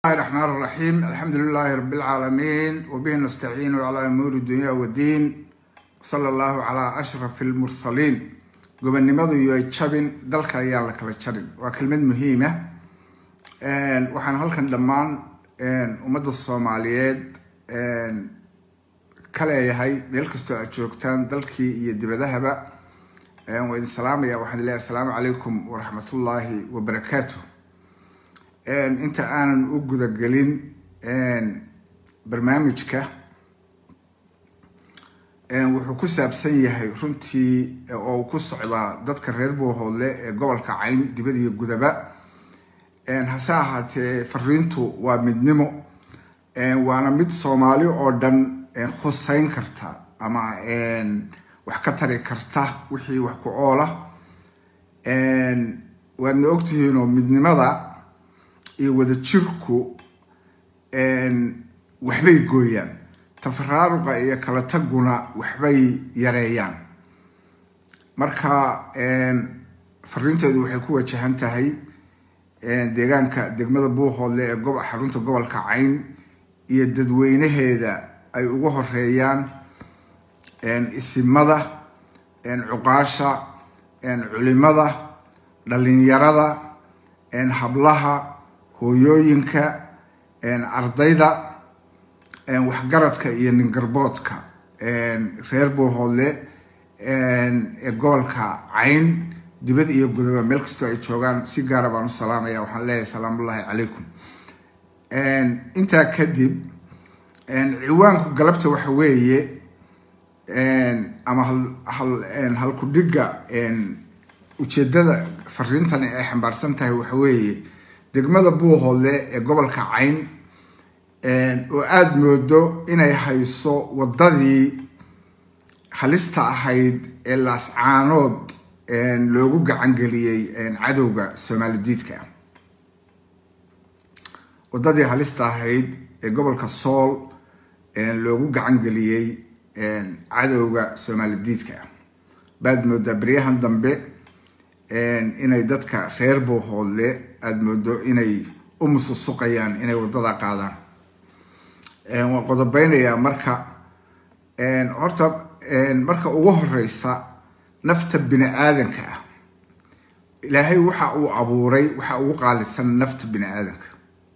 الرحمن الرحيم الحمد لله رب العالمين وبه نستعين على أمور الدنيا والدين صلى الله على أشرف المرسلين gobonnimadu yoy jabin dalka ayaan la kala jarin waa kelmad muhiima waxaan halkan dhammaan ummadda soomaaliyeed ka leeyahay meel kastoo aad joogtaan dalkii iyo dibadahaba waa idin salaamaya waxaan leeyahay asalaamu calaykum waraxmatullaahi wabarakaatu inta aanan u gudagelin barnaamijka wuxuu ku saabsan yahay runtii oo ku socdaa dadka reer buuhoodle ee gobolka cayn dibad iyo gudaba hase ahaatee fariintu waa midnimo waana mid soomaali oo dhan khuseyn karta ama wax ka tari karta wixii wax ku oola waadna ogtihiinoo midnimada iyo wadajirku waxbay gooyaan tafaraaruqa iyo kala taguna waxbay yareeyaan marka fariinteedu waxay ku wajahan tahay deegaanka degmada buuhoodle ee gob xarunta gobolka cayn iyo dadweynaheeda ay ugu horeeyaan isimada cuqaasha culimada dhalinyarada hablaha hooyooyinka ardayda waxgaradka iyo ningarboodka reer buuhoodle ee gobolka cayn dibad iyo gudaba meel kastoo ay joogaan si gaara baan u salaamaya waxaan leeyahay salaamullaahi calaykum intaa kadib ciwaanku galabta waxa weeye ama halkudhiga ujeedada fariintani ay xambaarsan tahay waxa weeye degmada buuhoodle ee gobolka cayn oo aada moodo inay hayso waddadii halista ahayd ee laascaanood loogu gacangeliyey cadowga soomaali diidka waddadii halista ahayd ee gobolka sool loogu gacangeliyey cadowga soomaali diidka baad moodaa beryahan dambe inay dadka reer buuhoodle aada moodo inay u mususuqayaan inay waddada qaadaan waan qodobeynayaa marka horta marka ugu horeysa nafta bini aadanka ah ilaahay waxa uu abuuray waxa ugu qaalisan nafta bini aadanka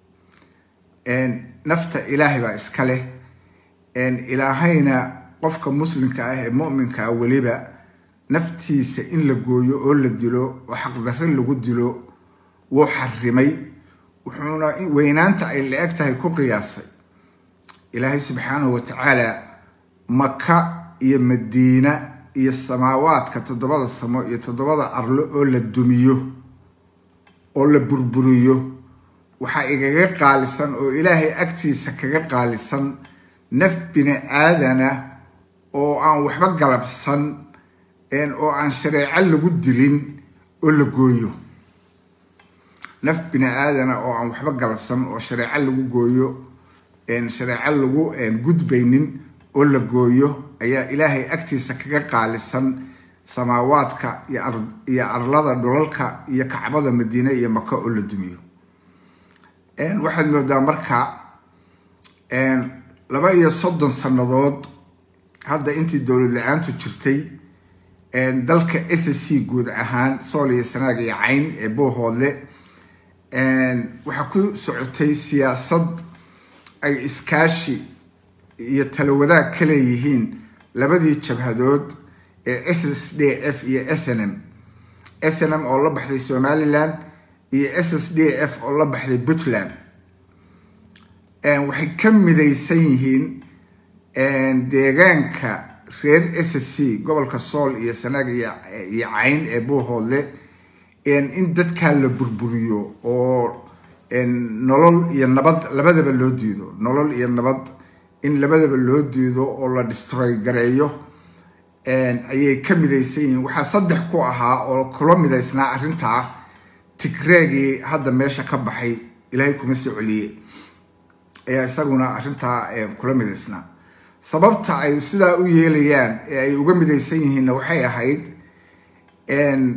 nafta ilaahay baa iska leh ilaahayna qofka muslimka ah ee muminka ah weliba naftiisa in la gooyo oo la dilo oo xaqdarre lagu dilo wuu xarimay wuxuuna weynaanta ay la eg tahay ku qiyaasay ilaahay subxaanahu watacaala maka iyo madiina iyo samaawaadka toddobada samo iyo toddobada arlo oo la dumiyo oo la burburiyo waxaa igaga qaalisan oo ilaahay agtiisa kaga qaalisan naf bini aadana oo aan waxba galabsan oo aan shareeco lagu dilin oo la gooyo naf bini aadana oo aan waxba galabsan oo shareeco lagu gooyo shareeco lagu gudbaynin oo la gooyo ayaa ilaahay agtiisa kaga qaalisan samaawaadka iyo arlada dhulalka iyo kacbada madiine iyo maka oo la dumiyo waxaad moodaa marka laba iyo soddon sannadood hadda intii dowlad la-aantu jirtay dalka s c guud ahaan sool iyo sanaag iyo cayn ee buuhoodle waxaa ku socotay siyaasad ay iskaashi iyo talo wadaag ka leeyihiin labadii jabhadood ee s s d f iyo s n m s n m oo la baxday somalilan iyo s s d f oo la baxday puntland waxay ka midaysan yihiin deegaanka reer s c gobolka sool iyo sanaag iyo cayn ee buuhoodle in dadkaa la burburiyo oo nolol iyo nabad labadaba loo diido nolol iyo nabad in labadaba loo diido oo la destroy gareeyo ayay ka midaysan yihiin waxaa saddex ku ahaa oo kula midaysnaa arrintaa tigreegii hadda meesha ka baxay ilaahay kuma soo celiye ayaa isaguna arrintaa kula midaysnaa sababta ay sidaa u yeelayaan ee ay uga midaysan yihiinna waxay ahayd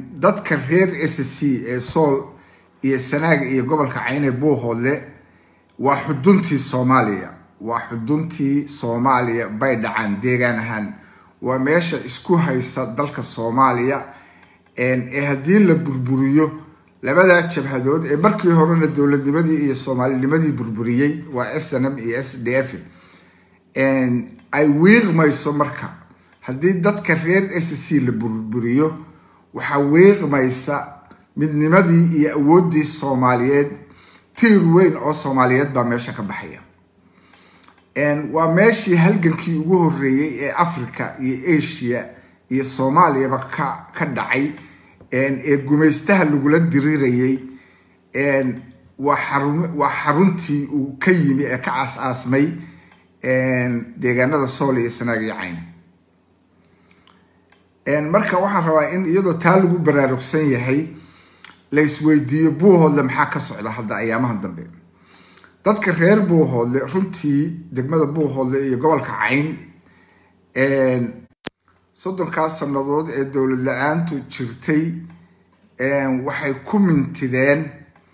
dadka reer s c ee sool iyo sanaaga iyo gobolka cayne buuhoodle waa xuduntii soomaaliya waa xuduntii soomaaliya bay dhacaan deegaan ahaan waa meesha isku haysa dalka soomaaliya ee haddii la burburiyo labadaa jabhadood ee markii horena dowladnimadii iyo soomaalinimadii burburiyey waa s n m iyo s d f ay wiiqmayso marka haddii dadka reer s c la burburiyo waxaa wiiqmaysa midnimadii iyo awooddii soomaaliyeed tiir weyn oo soomaaliyeed baa meesha ka baxaya waa meeshii halgankii ugu horeeyey ee africa iyo asia iyo soomaaliyaba ka ka dhacay ee gumaystaha lagula diriirayay waa xarun waa xaruntii uu ka yimi ee ka aas-aasmay deegaanada sool iyo sanaag iyo cayn marka waxaan rabaa in iyadoo taa lagu baraarugsan yahay la isweydiiyo buuhoodle maxaa ka socda hadda ayaamahan dambe dadka reer buuhoodle runtii degmada buuhoodle iyo gobolka cayn soddonkaas sannadood ee dowlad la-aantu jirtay waxay ku mintideen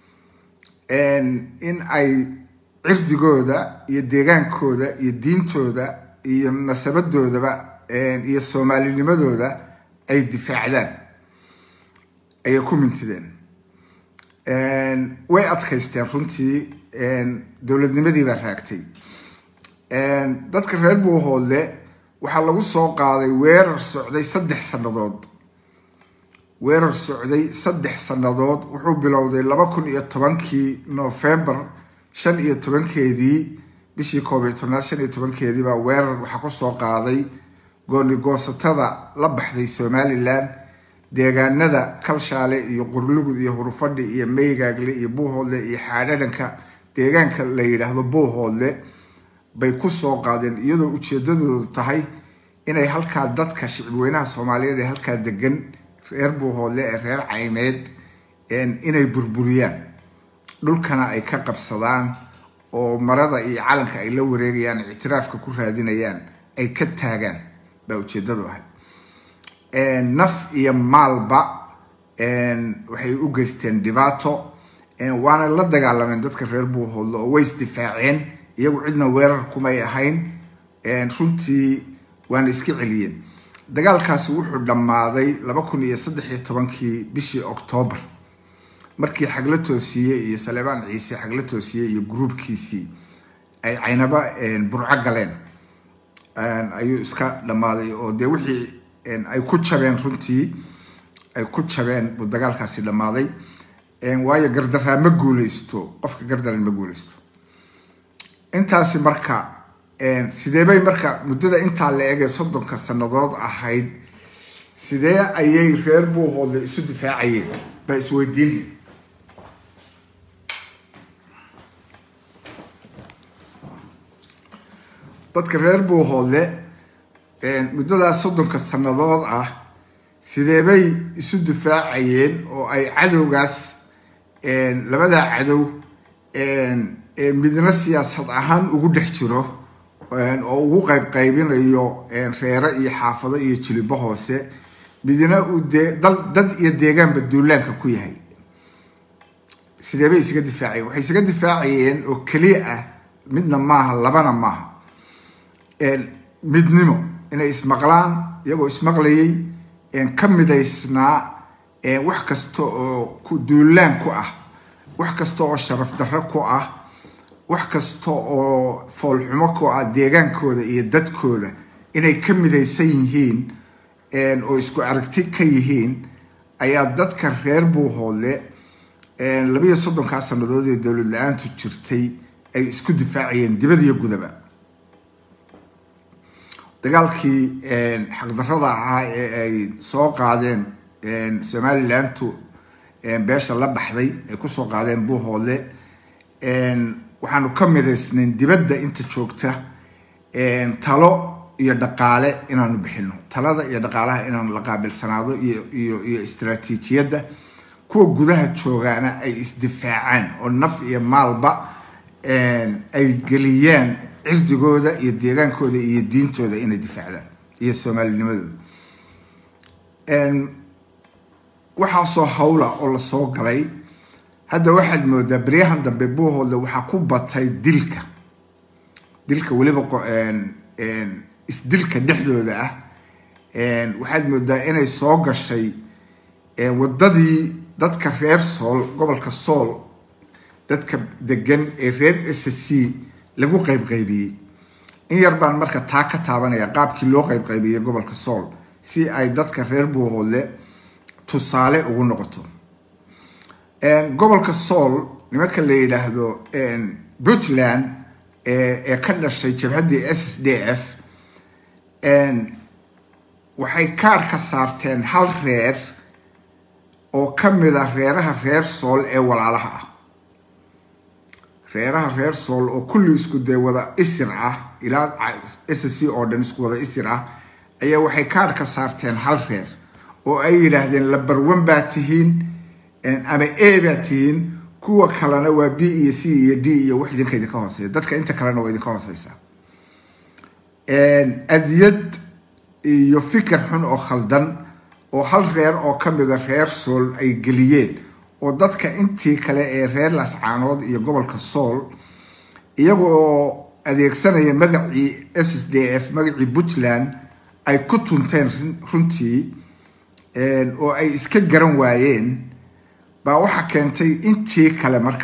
in ay cirdigooda iyo deegaankooda iyo diintooda iyo nasabadoodaba iyo soomaalinimadooda ay difaacdaan ayay ku mintideen way adkaysteen runtii dowladnimadii baa raagtay dadka reer buuhoodle waxaa lagu soo qaaday weerar socday saddex sannadood weerar socday saddex sannadood wuxuu bilowday laba kun iyo tobankii novembar shan iyo tobankeedii bishii koob iyo tobnaad shan iyo tobankeedii baa weerar waxaa kusoo qaaday goonigoosatada la baxday somalilan deegaanada kalshaale iyo qurlugud iyo hurufadhi iyo meygaagle iyo buuhoodle iyo xaadhadhanka deegaanka la yidhaahdo buuhoodle bay kusoo qaadeen iyadoo ujeedadoodu tahay inay halkaa dadka shicibweynaha soomaaliyeed ee halkaa degan reer buuhoodle ee reer caymeed inay burburiyaan dhulkana ay ka qabsadaan oo marada iyo calanka ay la wareegayaan ictiraafka ku raadinayaan ay ka taagaan baa ujeedadu ahayd naf iyo maalba waxay u geysteen dhibaato waana la dagaalameen dadka reer buuhoodle oo way isdifaaceen iyagu cidna weerar kumay ahayn runtii waana iska celiyeen dagaalkaasi wuxuu dhammaaday laba kun iyo saddex iyo tobankii bishii octoobar markii xagla toosiye iyo saleebaan ciise xagla toosiye iyo gruubkiisii ay caynaba burco galeen ayuu iska dhammaaday oo dee wixii ay ku jabeen runtii ay ku jabeen buu dagaalkaasi dhammaaday waayo gardaraa ma guuleysto qofka gardaran ma guuleysto intaasi marka sidee bay marka muddada intaa la egee soddonka sannadood ahayd sidee ayay reer buuhoodle isu difaacayeen baa isweydiin dadka reer buuhoodle muddadaas soddonka sannadood ah sidee bay isu difaacayeen oo ay cadowgaas labadaa cadow midna siyaasad ahaan ugu dhex jiro oo ugu qayb qaybinayo reere iyo xaafado iyo jilibo hoose midna uu dee dal dad iyo deegaanba duulaanka ku yahay sidee bay isaga difaacayeen waxay isaga difaacayeen oo keliya ah midna maaha labana maaha midnimo inay ismaqlaan iyagoo ismaqlayay ka midaysnaa wax kasta oo ku duulaan ku ah wax kasta oo sharaf darro ku ah wax kasta oo foolxumo ku ah deegaankooda iyo dadkooda inay ka midaysan yihiin oo isku aragti ka yihiin ayaa dadka reer buuhoodle labiyo soddonkaa sannadood ee dowlad la-aantu jirtay ay isku difaacayeen dibad iyo gudaba dagaalkii xaqdarrada ahaa ee ay soo qaadeen somalilantu beesha la baxday ay kusoo qaadeen buuhoodle waxaanu ka midaysnayn dibadda inta joogta talo iyo dhaqaale inaanu bixino talada iyo dhaqaalaha inaanu la qaabilsanaado iyo iyo iyo istraatiijiyadda kuwa gudaha joogaana ay isdifaacaan oo naf iyo maalba ay geliyaan cirdigooda iyo deegaankooda iyo diintooda inay difaacdaan iyo soomaalinimadooda waxaasoo hawla oo lasoo galay hadda waxaad moodaa beryahan dambe buuhoodle waxaa ku batay dilka dilka weliba isdilka dhexdooda ah waxaad moodaa inay soo gashay wadadii dadka reer sool gobolka sool dadka degan ee reer s c lagu qaybqaybiyey in yar baan marka taa ka taabanaya qaabkii loo qaybqaybiyey gobolka sool si ay dadka reer buuhoodle tusaale ugu noqoto gobolka sool nimanka la yidhaahdo puntland ee ka dhashay jabhaddii s s d f waxay kaadh ka saarteen hal reer oo ka mid a reeraha reer sool ee walaalaha ah reeraha reer sool oo kulli isku dee wada isir ah ilaa s c oo dhan isku wada isir ah ayaa waxay kaadh ka saarteen hal reer oo ay yidhaahdeen labarwan baa tihiin ama a baa tihiin kuwa kalena waa b iyo c iyo d iyo wax idinka idinka hooseeya dadka inta kalena waa idinka hooseysaa adiyad iyo fikir xun oo khaldan oo hal reer oo ka mida reer sool ay geliyeen oo dadka intii kale ee reer lascaanood iyo gobolka sool iyagoo adeegsanaya magacii s s d f magacii puntland ay ku tunteen runtii oo ay iska garan waayeen baa waxaa keentay intii kale marka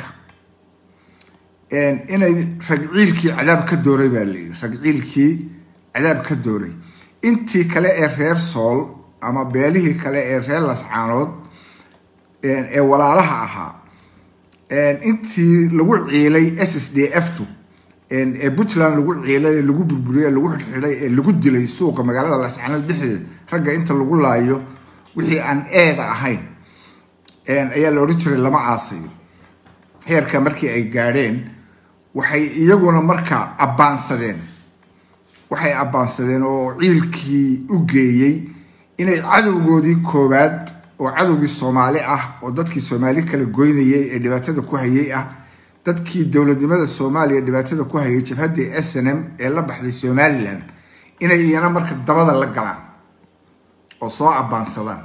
inay ragciilkii cadaab ka dooray baa layidhi ragciilkii cadaab ka dooray intii kale ee reer sool ama beelihii kale ee reer lascaanood ee walaalaha ahaa intii lagu ciilay s s d f tu ee puntland lagu ciilay ee lagu burburiyey ee lagu xidhxidhay ee lagu dilay suuqa magaalada lascaanood dhexdeeda ragga inta lagu laayo wixii aan eeda ahayn ayaa la odhan jiray lama aasayo heerka markii ay gaadheen waxay iyaguna markaa abbaansadeen waxay abbaansadeen oo ciilkii u geeyey inay cadowgoodii koowaad oo cadowgii soomaali ah oo dadkii soomaali kala goynayay ee dhibaatada ku hayay ah dadkii dowladnimada soomaaliya dhibaatada ku hayay jabhaddii s n m ee la baxday somalilan inay iyana marka dabada la galaan oo soo abbaansadaan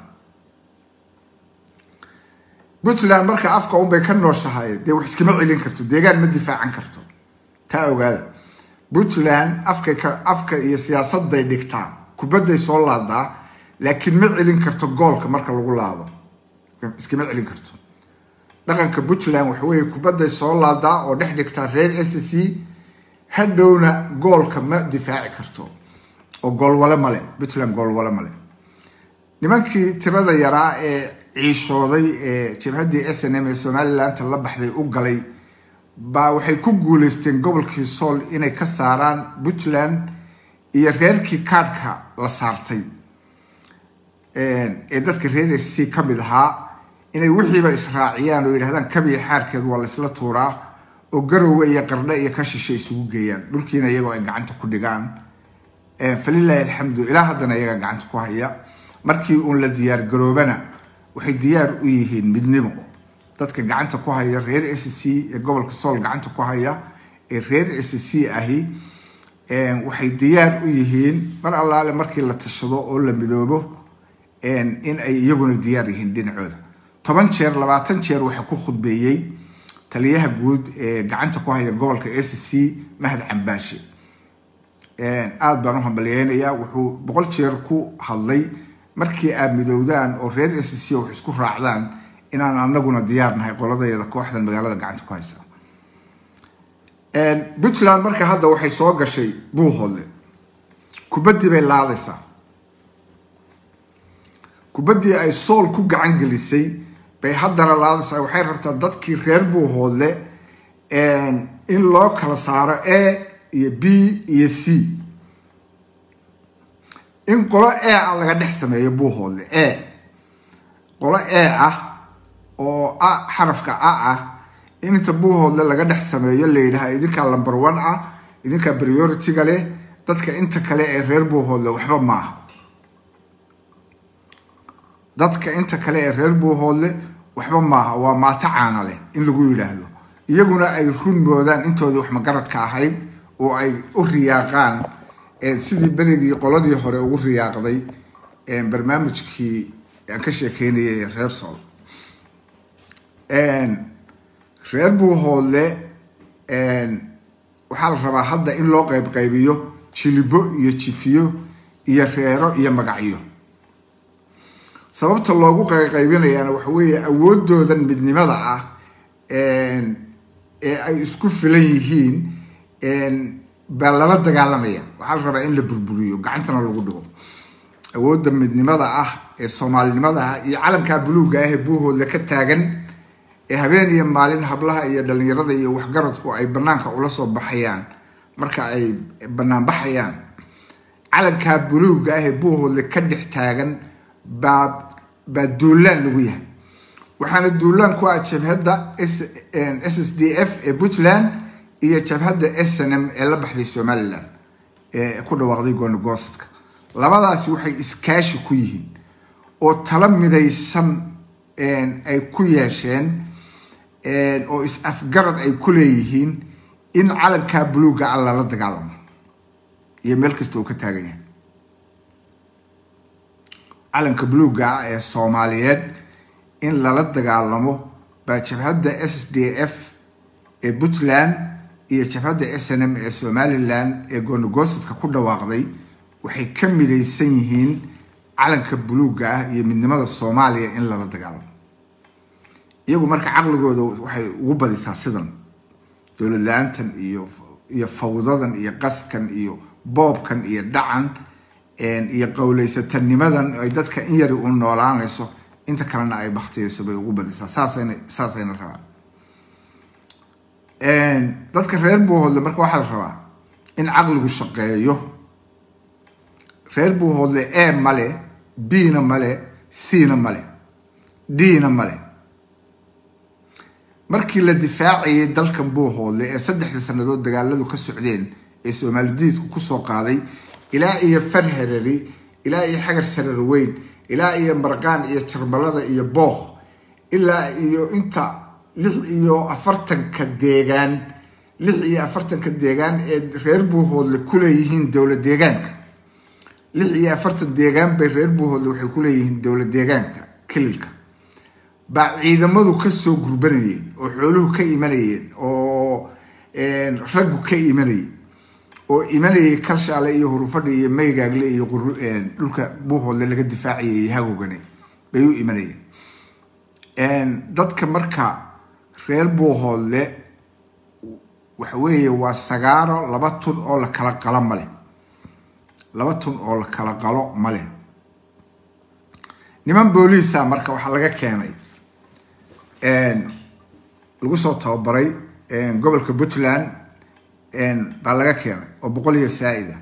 puntland marka afka unbay ka nooshahay dee wax iskama celin karto deegaan ma difaacan karto taa ogaada puntland afkay ka afka iyo siyaasaday dhigtaa kubadday soo laadaa laakiin ma celin karto goolka marka lagu laado iskama celin karto dhaqanka puntland waxa weeye kubadday soo laadaa oo dhex dhigtaa reer s c hadhowna goolka ma difaaci karto oo goolwale male puntland goolwale male nimankii tirada yaraa ee ciishooday ee jabhaddii s n m ee somalilandta la baxday u galay baa waxay ku guuleysteen gobolkii sool inay ka saaraan puntland iyo reerkii kaadhka la saartay ee dadka reer s c ka mid ahaa inay wixiiba israaciyaan oo yidhahdaan kabiya xaarkeed waa laysla tuuraa oo garowe iyo qardhe iyo ka shishe isugu geeyaan dhulkiina iyagoo ay gacanta ku dhigaan falilaahi alxamdu ilaa haddana iyaga gacanta ku haya markii uun la diyaar garoobana waxay diyaar u yihiin midnimo dadka gacanta ku haya reer s c ee gobolka sool gacanta ku haya ee reer s c ahi waxay diyaar u yihiin mar allaale markii la tashado oo la midoobo in ay iyaguna diyaar yihiin dhinacooda toban jeer labaatan jeer waxaa ku khudbeeyey taliyaha guud ee gacanta ku haya gobolka s c mahad cambaashe aada baan u hambalyeynayaa wuxuu boqol jeer ku hadlay markii aad midowdaan oo reer s c wax isku raacdaan inaan anaguna diyaar nahay qoladeeda kooxdan magaalada gacanta ku haysa puntland marka hadda waxay soo gashay buuhoodle kubaddii bay laadaysaa kubaddii ay sool ku gacan gelisay bay haddana laadaysaa waxay rabtaa dadkii reer buuhoodle in loo kala saaro a iyo b iyo c in qolo e a laga dhex sameeyo buuhoodle e qolo e ah oo a xarafka a ah in inta buuhoodle laga dhex sameeyo la yidhaha idinkaa lumber one ah idinkaa priority-ga leh dadka inta kale ee reer buuhoodle waxba maaha dadka inta kale ee reer buuhoodle waxba maaha waa maato caana leh in lagu yidhaahdo iyaguna ay run moodaan intoodii wax magaradka ahayd oo ay u riyaaqaan sidii berigii qoladii hore ugu riyaaqday barnaamijkii aan ka sheekeynayay reer sool reer buuhoodle waxaa la rabaa hadda in loo qayb qaybiyo jilibo iyo jifiyo iyo reero iyo magacyo sababta loogu qayqaybinayaana waxa weeye awoodoodan midnimada ah ee ay isku filan yihiin baa lala dagaalamaya waxaa la rabaa in la burburiyo gacantana lagu dhigo awoodda midnimada ah ee soomaalinimada ah iyo calankaa buluugga ah ee buuhoodle ka taagan ee habeen iyo maalin hablaha iyo dhalinyarada iyo waxgaradku ay banaanka ula soo baxayaan marka ay banaan baxayaan calankaa buluugga ah ee buuhoodle ka dhex taagan baa baa duulaan lagu yahay waxaana duulaan ku ah jabhadda s s d f ee puntland iyo jabhadda s n m ee la baxday somalilan ee ku dhawaaqday goonigoostka labadaasi waxay iskaashi ku yihiin oo tala midaysan ay ku yeesheen oo is-afgarad ay ku leeyihiin in calankaa buluugga ah lala dagaalamo iyo meel kasta uu ka taagan yahay calanka buluugga ah ee soomaaliyeed in lala dagaalamo baa jabhadda s d f ee puntland iyo jabhadda s n m ee somalilan ee goonigoostadka ku dhawaaqday waxay ka midaysan yihiin calanka buluugga ah iyo midnimada soomaaliya in lala dagaalamo iyagu marka caqligooda waxay ugu badisaa sidan dowlad la-aantan iyo iyo fawdadan iyo qaskan iyo boobkan iyo dhacan iyo qowleysatanimadan ay dadka in yari u noolaanayso inta kalena ay baktiyeyso bay ugu badisaa saasayna saasayna rabaan dadka reer buuhoodle marka waxaa la rabaa in caqligu shaqeeyo reer buuhoodle e male b-na male c-na male d-na male markii la difaacayay dalkan buuhoodle ee saddexdii sannadood dagaaladu ka socdeen ee soomaalidiidku kusoo qaaday ilaa iyo farherari ilaa iyo xagar sarar weyn ilaa iyo marqaan iyo jarmalada iyo bookh ilaa iyo inta lix iyo afartanka deegaan lix iyo afartanka deegaan ee reer buuhoodle kuleeyihiin dowla deegaanka lix iyo afartan deegaan bay reer buuhoodle waxay kuleeyihiin dowla deegaanka kililka baa ciidamadu kasoo gurbanayeen oo xooluhu ka imanayeen oo raggu ka imanayay oo imanayay kalshaale iyo hurufadha iyo maygaagle iyo dhulka buuhoodle laga difaacayay hagogane bay u imanayeen dadka marka reer buuhoodle waxa weeye waa sagaaro laba tun oo la kala qalo male laba tun oo la kala qalo male niman booliisa marka waxaa laga keenay lagu soo tababaray gobolka puntland baa laga keenay oo boqol iyo saa-ida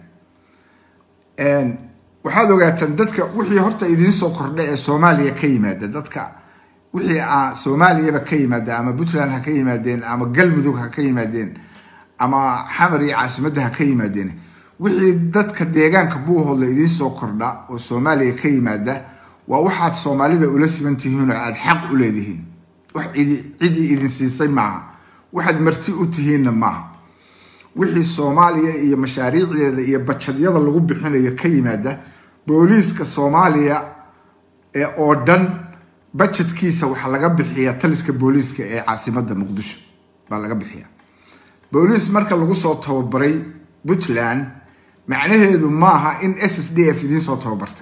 waxaad ogaataan dadka wixii horta idiin soo kordha ee soomaaliya ka yimaada dadka wixii a soomaaliyaba ka yimaada ama puntland ha ka yimaadeen ama galmudug ha ka yimaadeen ama xamar iyo caasimadda ha ka yimaadeen wixii dadka deegaanka buuhoodla idiin soo kordha oo soomaaliya ka yimaada waa waxaad soomaalida ula siman tihiin oo aada xaq u leedihiin wax cidi cidii idin siisay maaha waxaad marti u tihiinna maaha wixii soomaaliya iyo mashaariicdeeda iyo bajadyada lagu bixinayo ka yimaada booliiska soomaaliya ee oo dhan bajetkiisa waxaa laga bixiyaa taliska booliiska ee caasimadda muqdisho baa laga bixiya booliis marka lagu soo tababaray puntland macnaheedu maaha in s s d f idiin soo tababartay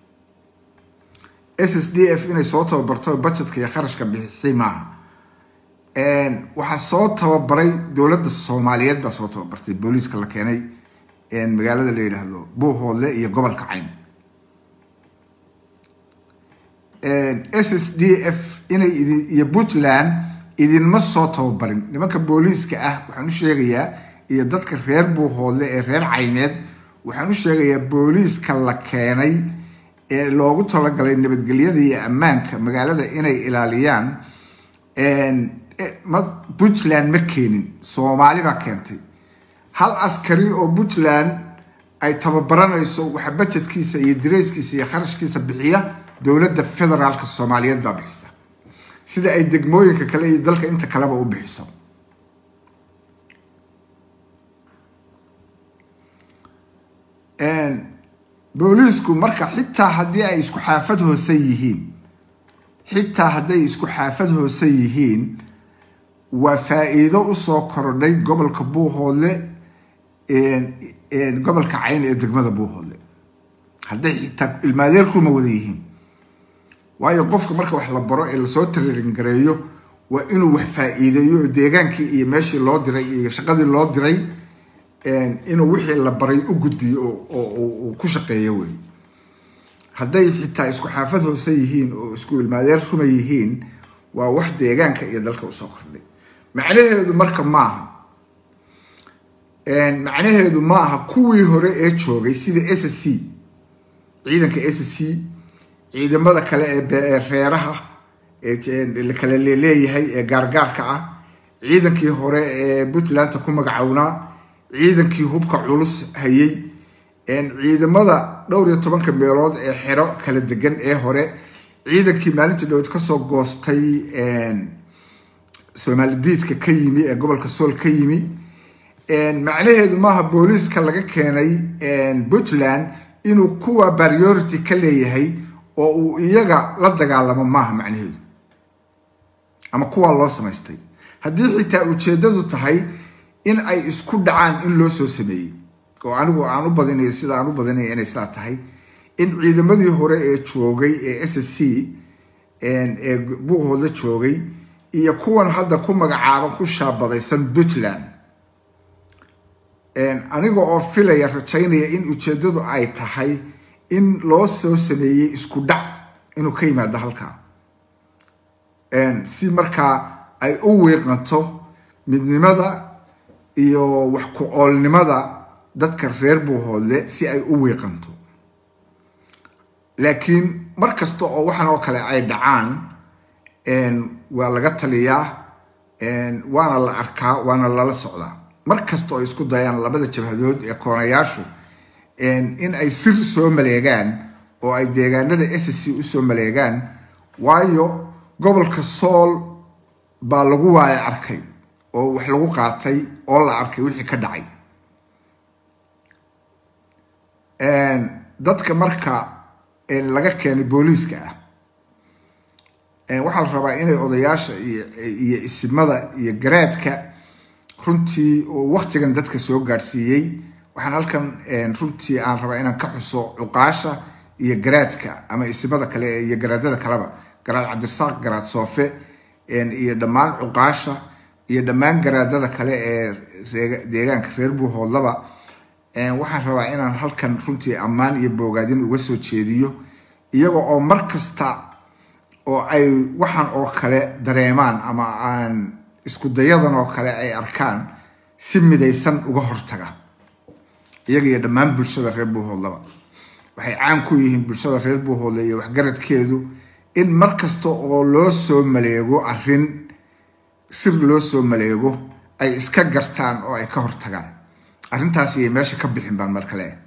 s s d f inay soo tababarto bajetka iyo kharashka bixisay maaha waxaa soo tababaray dowladda soomaaliyeed baa soo tababartay booliiska la keenay magaalada la yidhaahdo buuhoodle iyo gobolka cayn s s d f inay iyo puntland idinma soo tababarin nimanka booliiska ah waxaan u sheegayaa iyo dadka reer buuhoodle ee reer caymeed waxaan u sheegayaa booliiska la keenay ee loogu talagalay nabadgelyada iyo ammaanka magaalada inay ilaaliyaan puntland ma keenin soomaali baa keentay hal askari oo puntland ay tababaranayso waxa bajetkiisa iyo dirayskiisa iyo kharashkiisa bixiya dowladda federaalka soomaaliyeed baa bixisa sida ay degmooyinka kale iyo dalka inta kaleba u bixiso booliisku marka xitaa haddii ay isku xaafad hoose yihiin xitaa hadday isku xaafad hoose yihiin waa faa-iido usoo korodhay gobolka buuhoodle gobolka cayn ee degmada buuhoodle hadday xitaa ilmaadeer ruma wada yihiin waayo qofka marka wax la baro ee lasoo tararin gareeyo waa inuu wax faa-iideeyo oo deegaankii iyo meeshii loo diray iyo shaqadii loo diray inuu wixii la baray u gudbiyo oo ku shaqeeyo wey hadday xitaa isku xaafad hoose yihiin oo isku ilmaadeer ruma yihiin waa wax deegaanka iyo dalka usoo kordhay macnaheedu marka maaha macnaheedu ma aha kuwii hore ee joogay sida s c ciidanka s c ciidamada kale ee reeraha ee kale leeyahay ee gaargaarka ah ciidankii hore ee puntlandta ku magacownaa ciidankii hubka culus hayay ciidamada dhowr iyo tobanka meelood ee xero kala degan ee hore ciidankii maalintii dhowd kasoo goostay soomalidiidka ka yimi ee gobolka sool ka yimi macnaheedu maaha booliiska laga keenay puntland inuu kuwa priority ka leeyahay oo uu iyaga la dagaalamo maaha macnaheedu ama kuwaa loo samaystay haddii xitaa ujeedadu tahay in ay isku dhacaan in loo soo sameeyey oo anigu aan u badinayo sida aan u badinayo inay sidaa tahay in ciidamadii hore ee joogay ee s c ee buuhooda joogay iyo kuwan hadda ku magacaaban ku shaabadaysan puntland aniga oo filaya rajaynaya in ujeedadu ay tahay in loo soo sameeyey isku dhac inuu ka yimaado halkaa si markaa ay u wiiqnato midnimada iyo wax ku oolnimada dadka reer buuhoodle si ay u wiiqanto laakiin mar kasta oo waxan oo kale ay dhacaan waa laga taliyaa waana la arkaa waana lala socdaa mar kasta oo isku dayaan labada jabhadood ee koonayaashu in ay sir soo maleegaan oo ay deegaanada s c usoo maleegaan waayo gobolka sool baa lagu waaya arkay oo wax lagu qaatay oo la arkay wixii ka dhacay dadka marka laga keenay booliiska ah waxaa la rabaa inay odayaasha iyo isimada iyo garaadka runtii oo waktigan dadka soo gaadhsiiyey waxaan halkan runtii aan rabaa inaan ka xuso cuqaasha iyo garaadka ama isimada kale iyo garaadada kaleba garaad cabdirasaaq garaad soofe iyo dhammaan cuqaasha iyo dhammaan garaadada kale ee deegaanka reer buuhoodlaba waxaan rabaa inaan halkan runtii ammaan iyo boogaadin uga soo jeediyo iyaga oo mar kasta oo ay waxaan oo kale dareemaan ama aan isku dayadan oo kale ay arkaan si midaysan uga hortaga iyaga iyo dhammaan bulshada reer buuhoodlaba waxay caan ku yihiin bulshada reer buuhoodle iyo waxgaradkeedu in mar kasta oo loo soo maleego arrin sir loo soo maleego ay iska gartaan oo ay ka hortagaan arrintaas iyay meesha ka bixin baan mar kale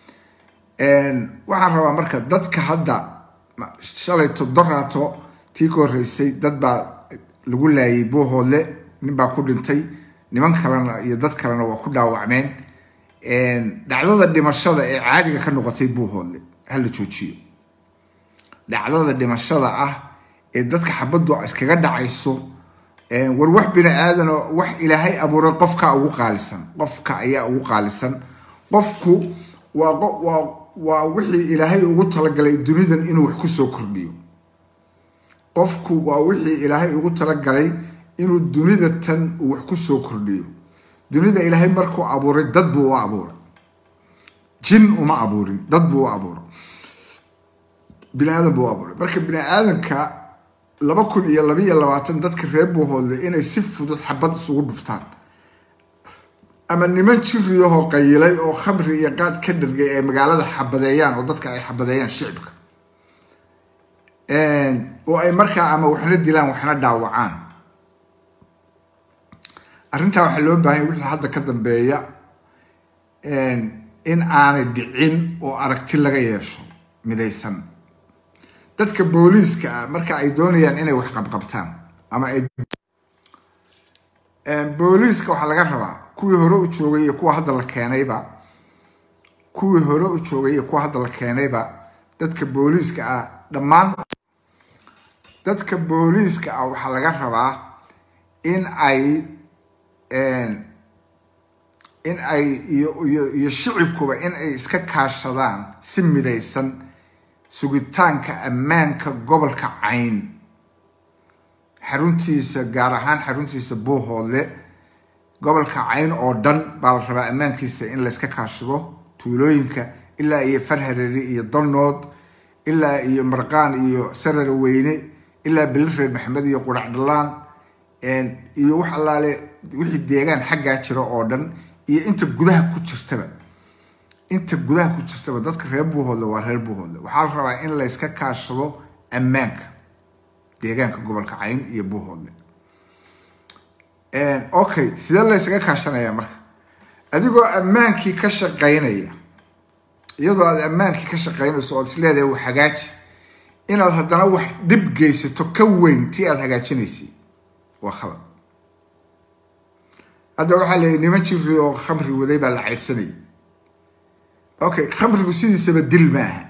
waxaan rabaa marka dadka hadda shalay todoraato tii ka horreysay dad baa lagu laayay buuhoodle nin baa ku dhintay niman kalena iyo dad kalena waa ku dhaawacmeen dhacdada dhimashada ee caadiga ka noqotay buuhoodle hala joojiyo dhacdada dhimashada ah ee dadka xabaddu iskaga dhacayso war wax bini aadanoo wax ilaahay abuuray qofka ugu qaalisan qofka ayaa ugu qaalisan qofku waa waa waa wixii ilaahay ugu talagalay dunidan inuu wax kusoo kordhiyo qofku waa wixii ilaahay ugu talagalay inuu dunida tan uu wax kusoo kordhiyo dunida ilaahay markuu abuuray dad buu u abuuray jin uma abuurin dad buu u abuuray bini aadan buu u abuuray marka bini aadanka laba kun iyo labaiyo labaatan dadka reer buuhoodle inay si fudud xabad isugu dhuftaan ama niman jiriyahoo qayilay oo khamri iyo qaad ka dhargay ay magaalada xabadeeyaan oo dadka ay xabadeeyaan shicibka oo ay markaa ama waxna dilaan waxna dhaawacaan arrintaa waxaa loo baahanya wixii hadda ka dambeeya in aanay dhicin oo aragti laga yeesho midaysan dadka booliiska ah marka ay doonayaan inay wax qabqabtaan ama ay booliiska waxaa laga rabaa kuwii hore u joogay iyo kuwa hadda la keenayba kuwii hore u joogay iyo kuwa hadda la keenayba dadka booliiska ah dhammaan dadka booliiska ah waxaa laga rabaa in ay in ay iyo iyo iyo shicibkuba in ay iska kaashadaan si midaysan sugitaanka ammaanka gobolka cayn xaruntiisa gaar ahaan xaruntiisa buuhoodle gobolka cayn oo dhan baa la rabaa ammaankiisa in layska kaashado tuulooyinka ilaa iyo farhareeri iyo dalnood ilaa iyo marqaan iyo sarare weyne ilaa belireer maxamed iyo qurac dhalaan iyo wax allaale wixii deegaan xaggaa jira oo dhan iyo inta gudaha ku jirtaba inta gudaha ku jirtaba dadka reer buuhoodle waa reer buuhoodle waxaa la rabaa in layska kaashado ammaanka deegaanka gobolka cayn iyo buuhoodle okay sidee laysaga kaashanaya marka adigoo ammaankii ka shaqaynaya iyadoo aad ammaankii ka shaqaynayso ood isleedahay wax hagaaji inaad haddana wax dhib geysato ka weyn tii aada hagaajinaysay waa khalad hadda waxaa leeyahy niman jiri oo khamri waday baa la caydhsanayay okay khamrigu sidiisaba dil ma aha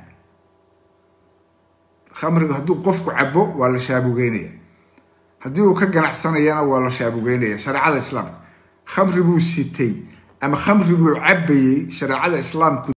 khamrigu hadduu qofku cabo waa la shaabugeynaya haddii uu ka ganacsanayana waa la shaabugeynaya shareecada islaamka khamri buu sitay ama khamri buu cabayey shareecada islaamku